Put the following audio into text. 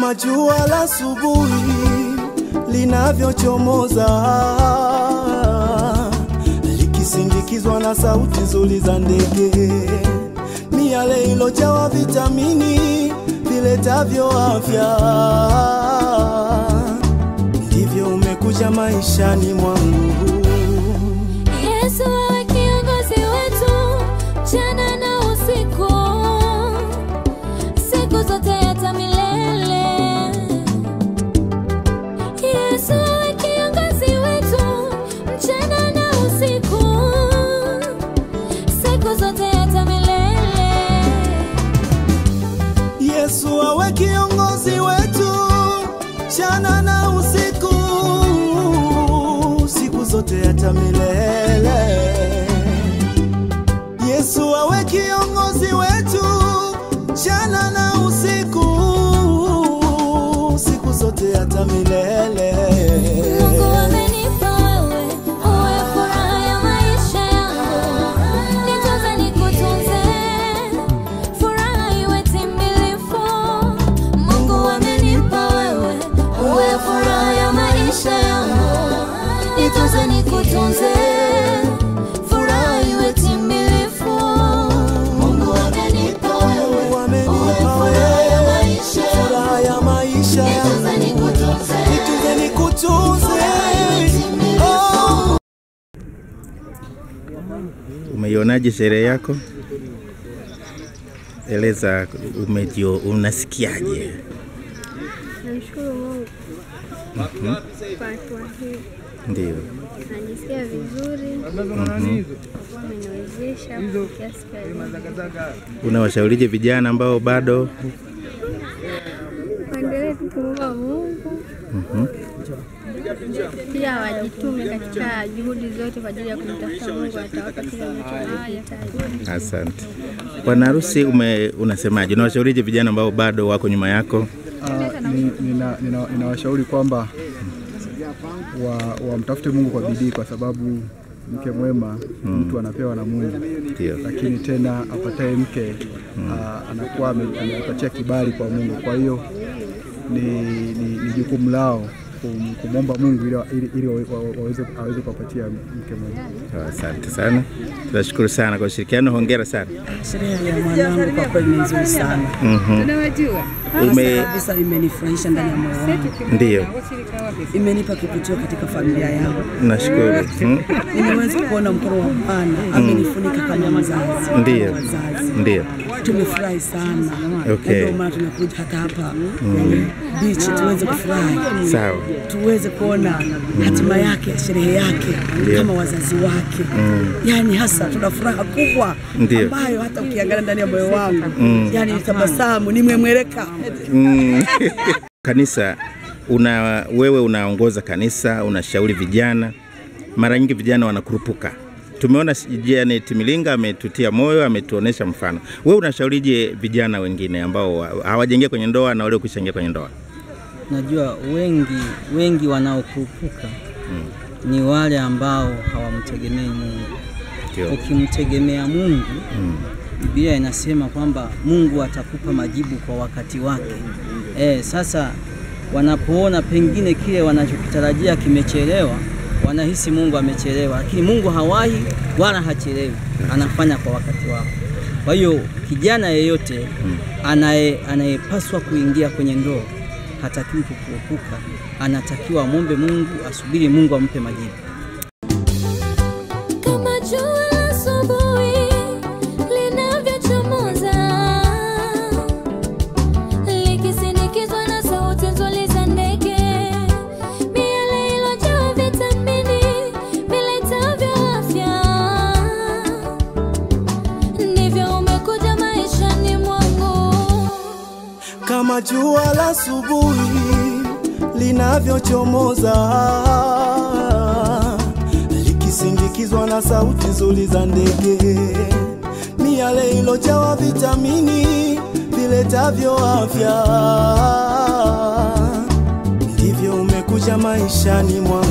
kama jua la asubuhi linavyochomoza likisindikizwa na sauti nzuri za ndege, miale ilojawa vitamini viletavyo afya, ndivyo umekuja maishani mwangu. Yesu awe kiongozi wetu mchana na usiku, siku zote hata milele. Yesu awe kiongozi wetu mchana na usiku, siku zote hata milele. Yesu awe kiongozi wetu mchana na usiku, siku zote hata milele. Yesu awe kiongozi wetu mchana na usiku, siku zote hata milele. Mungu amenipa wewe, uwe furaha ya maisha yangu. Nitunze nikutunze, furaha iwe timbilifu. Mungu amenipa wewe, uwe furaha ya maisha yangu. Nitunze nikutunze, furaha iwe timbilifu. Mungu amenipa wewe, Mungu amenipa uwe furaha ya maisha yangu. furaha ya maisha yangu. Nitunze nikutunze. Nitunze nikutunze. Oh. Umeionaje sherehe yako? Eleza umejio, unasikiaje? Namshukuru Mungu kwa hatua hii, Ndio. najisikia vizuri kwa kuwa ameniwezesha kufikia siku ya leo. Unawashaurije vijana ambao bado Waendelee tu kumwomba Mungu, pia wajitume katika juhudi zote kwa ajili ya kumtafuta Mungu, atawapa kile ambacho wanahitaji. Asante. Bwana harusi, ume unasemaje? Unawashaurije vijana ambao bado wako nyuma yako? Ah, ni- nina- nina- ninawashauri kwamba wa- wamtafute Mungu kwa bidii, kwa sababu mke mwema mtu anapewa na Mungu, Ndio. lakini tena apataye mke ah, anakuwa ame- amepatia kibali kwa Mungu. Kwa hiyo ni, ni, ni jukumu lao kum- kumwomba Mungu ili, ili, ili wa- wa- waweze aweze kuwapatia mke mwema. Asante sana, tunashukuru sana kwa ushirikiano. Hongera sana. Sherehe ya mwanangu kwa kweli ni nzuri sana. Ume Kabisa imenifurahisha ndani ya moyo wangu. ndio, Imenipa kivutio katika familia yangu. nashukuru. Mm, Nimeweza kuona mkono wa Bwana amenifunika kama mzazi. Ndio. Wazazi. Ndio. Tumefurahi sana. Okay. Na Ndio maana tumekuja hata hapa kwenye beach tuweze kufurahi. Sawa. tuweze kuona hatima yake sherehe yake Ndio. kama wazazi wake yaani hasa tuna furaha kubwa Ndio. ambayo hata ukiangalia ndani ya moyo wangu yaani nitabasamu nimemweleka Mm. Kanisa una wewe unaongoza kanisa, unashauri vijana. Mara nyingi vijana wanakurupuka. Tumeona Janet Milinga ametutia moyo, ametuonesha mfano. Wewe unashaurije vijana wengine ambao wa- hawajaingia kwenye ndoa na wale kuishaingia kwenye ndoa? Najua wengi wengi wanaokurupuka ni wale ambao hawamtegemei Mungu. Ndio. Ukimtegemea Mungu, Biblia inasema kwamba Mungu atakupa majibu kwa wakati wake. E, sasa wanapoona pengine kile wanachokitarajia kimechelewa, wanahisi Mungu amechelewa, lakini Mungu hawahi wala hachelewi, anafanya kwa wakati wake. Kwa hiyo kijana yeyote anaye anayepaswa kuingia kwenye ndoa hatakiwi kukurupuka, anatakiwa amwombe Mungu, asubiri Mungu ampe majibu. Kama jua la asubuhi linavyochomoza, likisindikizwa na sauti nzuri za ndege, miale iliyojaa vitamini viletavyo afya, ndivyo umekuja maishani mwangu. kama jua la asubuhi linavyochomoza likisindikizwa na sauti nzuri za ndege, miale ilojawa vitamini viletavyo afya, ndivyo umekuja maishani mwangu.